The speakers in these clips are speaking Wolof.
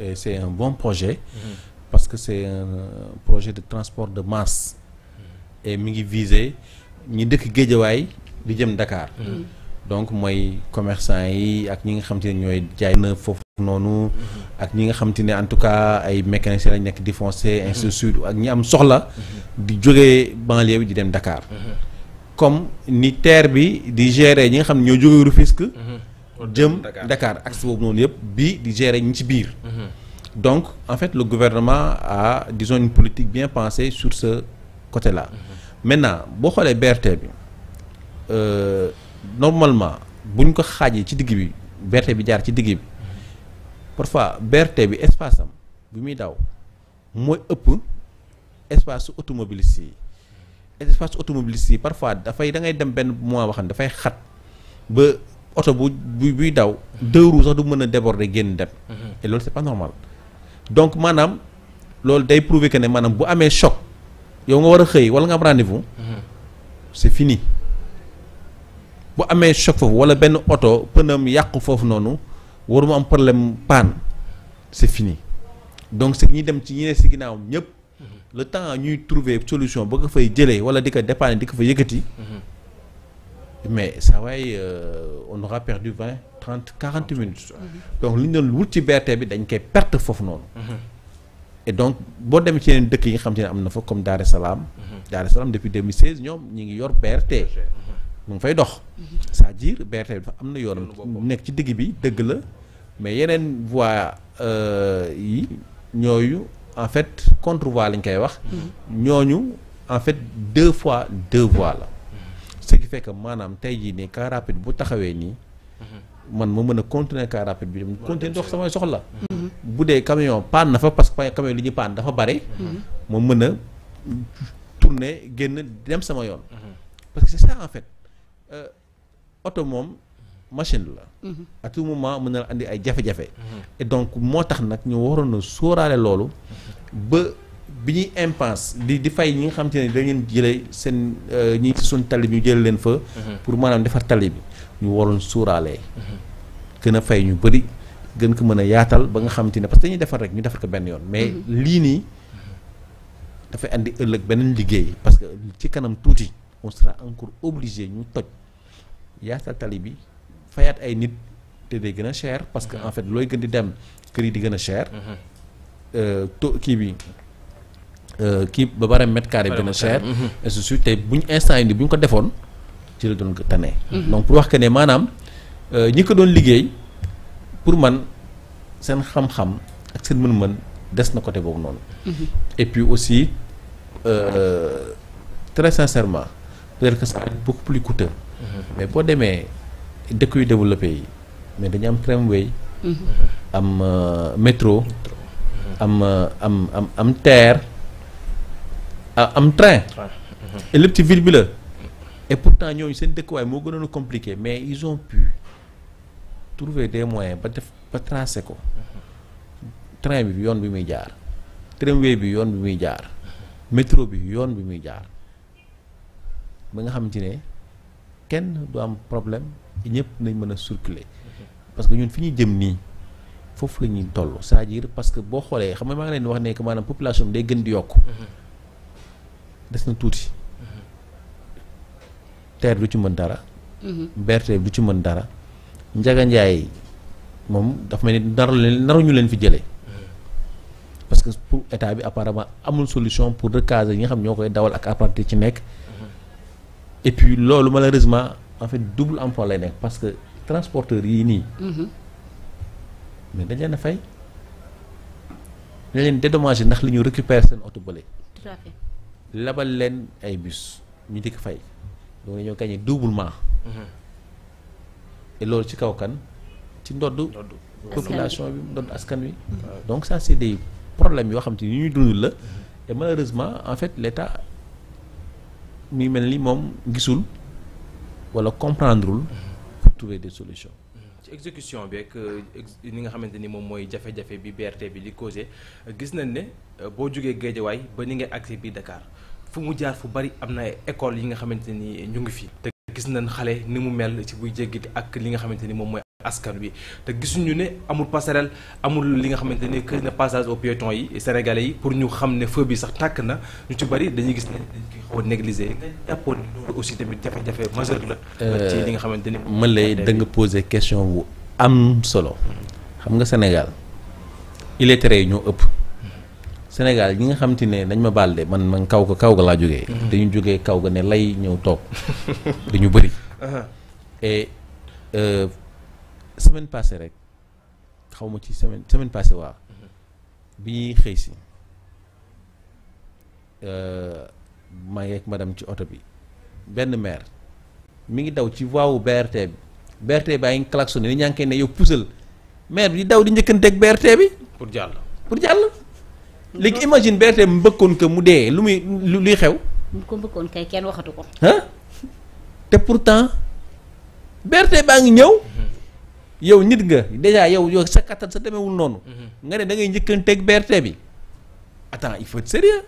et c'est un bon projet parce que c'est un projet de transport de masse et mi ngi viser ñi dëkk Géejawaay di jëm Dakar donc mooy commerçant yi ak ñi nga xam te ne ñooy jaay na foofu noonu ak ñi nga xam te ne en tout cas ay mécaniciens lañ nekk di foncer ainsi de suite ak ñi am soxla di jógee banlieue bi di dem Dakar comme ni TER bi di gérer ñi nga xam ne ñoo jógee Rufisque jëm Dakar axe boobu noonu yëpp bii di gérer ñi ci biir donc en fait le gouvernement a disons une politique bien pensée sur ce côté-là maintenant boo xoolee BRT bi euh, normalement bu ñu ko xaajee ci digg bi BRT bi jaar ci digg bi parfois BRT bi espace am bi muy daw mooy ëpp espace su automobiliste yi espace automobiliste yi parfois dafay da ngay dem benn mois boo xam ne dafay xat ba oto bu bu buy daw deux roues sax du mën a déborder génn dem et loolu c'est pas normal donc maanaam loolu day prouver que ne maanaam bu amee choc yow nga war a xëy wala nga am rendez-vous c'est fini bu amee choc foofu wala benn oto pënam yàqu foofu noonu waru mu am problème panne c'est fini donc c'est ñi dem ci ñi ne si ginnaaw ñëpp le temps ñuy trouver solution ba ko fay jëlee wala di ko dépanner di ko fa yëkkati mais ça waaye on aura perdu vingt trente quarante minutes donc li ñu doon wut ci BRT bi dañ koy perte foofu noonu et donc boo demee ci yeneen dëkk yi nga xam te ne am na fa comme Dar es Salaam Dar es Salaam depuis 2016 ñoom ñi ngi yor BRT mu ngi fay dox c'est-à-dire BRT bi dafa am na yoonam nekk ci digg bi dëgg la mais yeneen voies yi ñooyu en fait contre voie lañ koy wax ñooñu en fait deux fois deux voies la ce qui fait que maanaam tey jii nii car rapide bu taxawee nii man ma mën a continuer car rapide bi dem continuer dox samay soxla bu dee camion panne na fa parce que camion li ñu panne dafa bari ma mën a tourner génn dem sama yoon parce que c'est ça en fait oto moom machine la à tout moment mën na andi ay jafe-jafe et donc moo tax nag ñu waroon a sóoraale loolu ba bi ñuy impasse di di fay ñi nga xam te ne dañ leen jëlee seen ñi ci suñ tali bi ñu jëlee leen fa pour maanaam defar tali bi ñu waroon sóoraale gën a fay ñu bëri gën ko mën a yaatal ba nga xam te ne parce que dañuy defar rek ñu defar ko benn yoon mais lii nii dafay andi ëllëg beneen liggéey parce que ci kanam tuuti on sera encore obligé ñu toj yaatal tali bi fayaat ay nit te day gën a cher parce que en fait looy gën di dem kër yi di gën a cher to kii bi kii ba bare mètre carré bi gën a cher et ceci te bu ñu instant yi nii bu ñu ko defoon ci la doon tane donc pour wax que ne maanaam ñi ko doon liggéey pour man seen xam-xam ak seen mën-mën des na côté boobu noonu et puis aussi très sincèrement peut-être que ça va être beaucoup plus coûteux mais boo demee dëkk yu développé yi mais dañu am tramway am métro am am am am TER am train et lépp ci ville bi la et pourtant ñooñu seen dëkkuwaay moo gënoon a compliqué mais ils ont pu trouver des moyens ba def ba tracer ko train bi yoon bi muy jaar tramway bi yoon bi muy jaar métro bi yoon bi muy jaar ba nga xamante ne kenn du am problème ñëpp nañ mën a circuler parce que ñun fi ñuy jëm nii foofu la ñuy toll c'est-à-dire parce que boo xoolee xam nga maa ngi leen wax ne que maanaam population bi day gën di yokk des na tuuti TER du ci mën dara BRT du ci mën dara Njaga Njaay moom dafa mel ni naru leen naruñu leen fi jëlee parce que pour état bi apparemment amul solution pour recaser ñi nga xam ñoo koy dawal ak apprenti ci nekk et puis loolu malheureusement en fait double emploi lay nekk parce que transporteurs yii nii mais dañ leen a fay dañ leen dédommager ndax li ñu récupérer seen oto bële tout à fait labal leen ay bus ñu di ko fay donc ñoo gagné doublement et loolu ci kaw kan ci ndodd population bi ndodd askan wi donc ça c'est des problèmes yoo xam te ni ñuy dund la et malheureusement en fait l'État mi mel ni moom gisul wala comprendrewul pour trouver des solutions ci exécution bi ak ni nga xamante ni moom mooy jafe-jafe bi BRT bi di causé gis nañ ne boo jógee Géejawaay ba ni ngay agsi biir Dakar fu mu jaar fu bari am na ay écoles yi nga xamante ni ñu ngi fi te gis nañ xale ni mu mel ci buy jéggiti ak li nga xamante ni moom mooy askan wi te gisuñu ne amul passerelle amul li nga xamante ne que na passage aux piétons yi sénégalais yi pour ñu xam ne feu bi sax tàkk na ñu ci bari dañuy gis ne dañ koy xaw a négliger nga jàppoon ne loolu aussi tamit jafe-jafe majeur la. ci li nga xamante ni. ma lay da nga poser question bu am solo xam nga Sénégal illettrés yi ñoo ëpp Sénégal ñi nga xam te ne dañ ma baal de man man kaw ga kaw ga laa jógee. dañu jógee kaw ga ne lay ñëw toog dañu bëri. et semaine passée rek xaw ma ci semaine semaine passée waaw bi ñuy xëy si maa ngi ak madame ci oto bi benn maire mi ngi daw ci voie wu BRT bi BRT baa ngi klaxonné ni ñaa ngi koy ne yow pusal maire bi di daw di njëkkanteeg BRT bi. pour jàll. pour jàll. léegi imagine BRT bi mbëkkoon ko mu dee lu muy lu luy xew. mu ko mbëkkoon kay kenn waxatu ko. ah te pourtant BRT baa ngi ñëw. yow nit nga déjà yow yow sa kattan sa demewul noonu. nga ne da ngay njëkkanteeg BRT bi. attends il faut être sérieux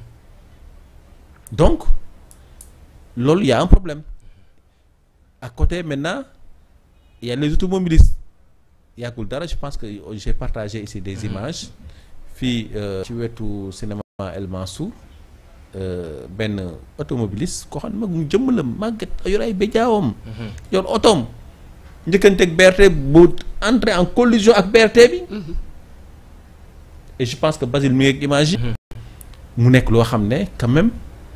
donc loolu y a un problème à côté maintenant il y a les automobilistes yàggul dara je pense que j'ai partagé ici des images fii ci wetu cinéma El Mansour benn automobiliste koo xam ne mag mu jëmm la màgget yor ay béjaawam yor otoom njëkkanteeg BRT bu entrer en collision ak BRT bi et je pense que Basile mi ngi image yi mu nekk loo xam ne quand même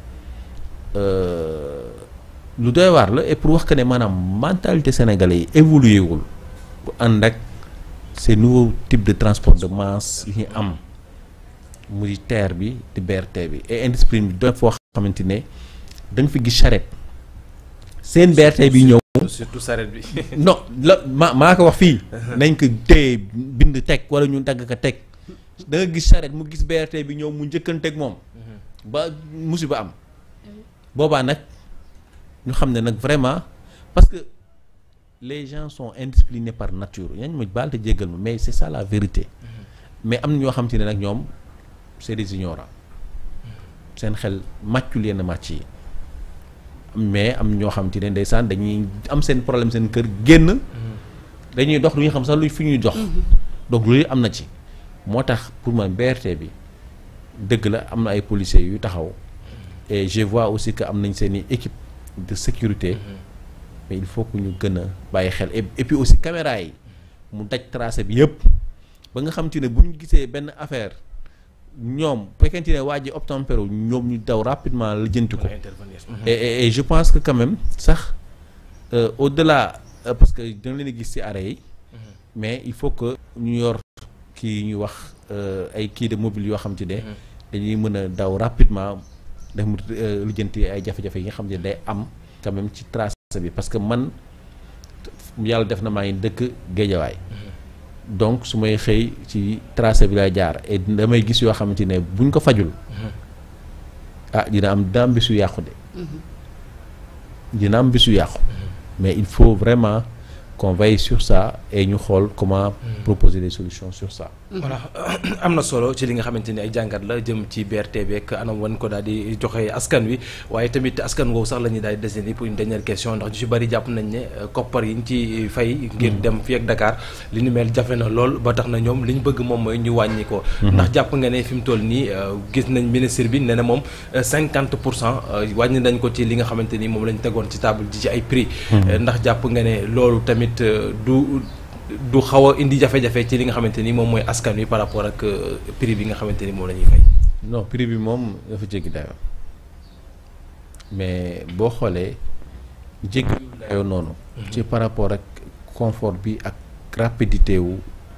lu doy waar la et pour wax que ne maanaam mentalité sénégalais yi évolué wul bu ànd ak ces nouveaux types de transport de masse yi ñu am muy TER bi di BRT bi et indiscipline bi doy foo xamante ne da nga fi gis charrette seen BRT bi ñëw surtout charrette bi. non la ma maa ko wax fii nañ ko téye bind teg wala ñu dagg ko teg da nga gis charrette mu gis BRT bi ñëw mu njëkkanteeg moom ba musiba am boobaa nag ñu xam ne nag vraiment parce que les gens sont indisciplinés par nature yañ ma baal te jéggal ma mais c'est ça la vérité mais am na ñoo xam te ne nag ñoom c'est des ignorants seen xel màccul yenn màcc yi mais am ñoo xam te ne ndeysaan dañuy am seen problème seen kër génn dañuy dox lu ñu xam sax lu fi ñuy dox donc loolu am na ci moo tax pour man BRT bi dëgg la am na ay policiers yu taxaw et je vois aussi que am nañ seen i équipe de sécurité mais il faut que ñu gën a bàyyi xel et puis aussi caméra yi mu daj tracé bi yëpp ba nga xam te ne bu ñu gisee benn affaire ñoom fekkente ne waa ji obtempéro ñoom ñu daw rapidement la jënti ko et et je pense que quand même sax au delà parce que dina leen gis ci arrêt yi mais il faut que ñu yor kii ñuy wax ay kii de mobile yoo xam te ne dañuy mën a daw rapidement def mu lijjanti ay jafe-jafe yi nga xam ne day am quand même ci tracé bi parce que man yàlla def na maa ngi dëkk géejawaay donc su may xëy ci tracé bi lay jaar et damay gis yoo xamante ne buñ ko fajul ah dina am dina am bisu yàqu de dina am bisu yàqu mais il faut vraiment qu'on veille sur ça et ñu xool comment proposer des solutions sur ça voilà am na solo ci li nga xamante ni ay jàngat la jëm ci BRT beeg anam wan ko daal di joxe askan wi waaye tamit askan woowu sax la ñuy daal di desandi pour une dernière question ndax ñu ci bari jàpp nañ ne koppar yi ñu ci fay ngir dem fii ak Dakar li ñu mel jafe na lool ba tax na ñoom li ñu bëgg moom mooy ñu wàññi ko ndax jàpp nga ne fi mu toll nii gis nañ ministre bi ne na moom cinquante pour cent wàññi nañ ko ci li nga xamante ni moom lañ tegoon ci table ji ci ay prix ndax jàpp nga ne loolu tamit du du xaw a indi jafe-jafe ci li nga xamante ni moom mooy askan wi par rapport ak prix bi nga xamante ni moom la ñuy fay. non prix bi moom dafa jéggi dayoo mais boo xoolee jéggi dayoo noonu. ci par rapport ak confort bi ak rapidité wu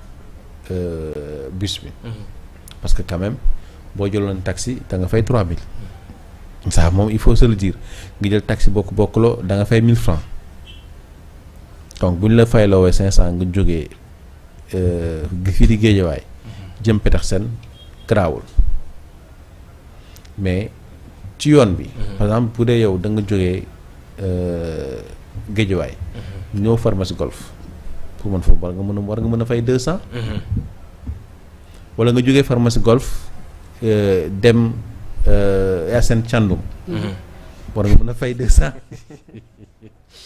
bus bi. parce que quand même boo jëloon taxi da nga fay 3000. ça moom il faut se le dire nga jël taxi bokk bokkuloo da nga fay 1000 francs donc bu ñu la fayloowee 500 nga jógee fii di géejawaay jëm Petersen garaawul mais ci yoon bi. par exemple bu dee yow da nga jógee géejawaay. ñëw pharmacie golf pour mën foofu war nga mën a war nga mën a fay 200. wala nga jógee pharmacie golf dem Yacine Thiandoum. war nga mën a fay 200.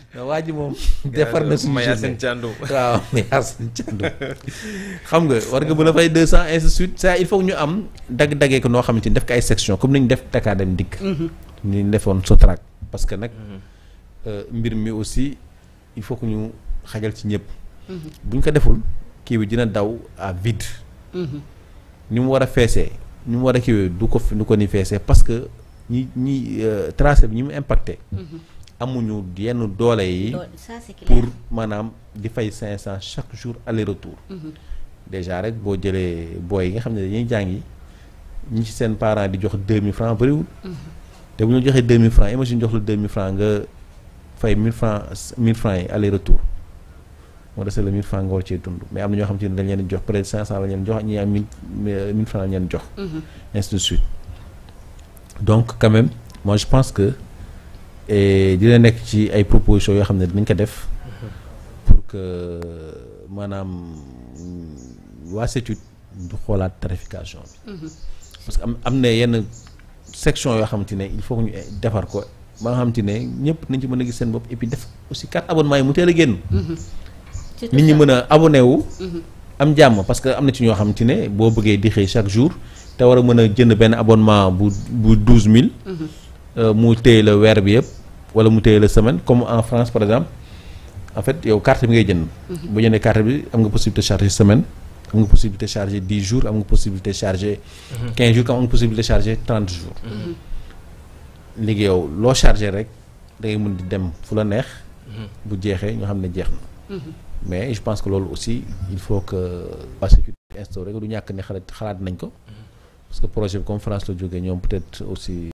waa ji moom defar na suñu Maya journée Sène Thiandoum. waaw mais Yacine Thiandoum xam nga war nga mën a fay deux cent ainsi de suite ça il faut que ñu am dagg-daggee ko noo xamante ni def ko ay section comme ni ñu def Dakar dem dikk ni ñu defoon Sotrac parce que nag euh, mbir mi aussi il faut que ñu xajal ci ñëpp bu ñu ko deful kii bi dina daw à vide ni mu war a feesee ni mu war a kiiwee du ko fi du ko ni feesee parce que ñi ñi euh, tracé bi ñi mu impacté amuñu yenn doole yi Loolu, ça c'est clair. pour maanaam di fay cinq cent chaque jour aller retour déjà rek boo jëlee booy yi nga xam ne dañuy jàngi ñi ci seen parents di jox deux mille francs bëriwul te bu ñu joxee deux mille francs imagine jox la deux mille francs nga fay mille francs mille francs yi aller retour moo desee la mille francs nga war cee dund mais am na ñoo xam te ne dañ leen di jox peut être cinq cent la leen jox ñi am mille mille francs la leen jox ainsi de suite donc quand même moi je pense que et dina nekk ci ay propositions yoo xam ne dinañ ko def pour que maanaam waa CETUD du xoolaat tarification bi parce que am am na yenn section yoo xamante ne il faut que ñu defar ko ba nga xamante ne ñëpp nañ ci mën a gis seen bopp et puis def aussi carte abonnement yi mu teel a génn C'est tout nit ñi ça. mën a abonné wu am jàmm parce que am na ci ñoo xamante ne boo bëggee di xëy chaque jour te war a mën a jënd benn abonnement bu bu douze mille mu téye la weer bi yëpp wala mu téye la semaine comme en France par exemple en fait yow carte bi ngay jënd bu jëndee carte bi am nga possibilité charger semaine am nga possibilité charger dix jours am nga possibilité charger quinze jours comme am nga possibilité charger trente jours léegi yow loo charger rek da ngay mën di dem fu la neex bu jeexee ñu xam ne jeex na mais je pense que loolu aussi il faut que waa sécurité instauré ko du ñàkk ne xalaat xalaat nañ ko parce que projet bi comme France la jógee ñoom peut-être aussi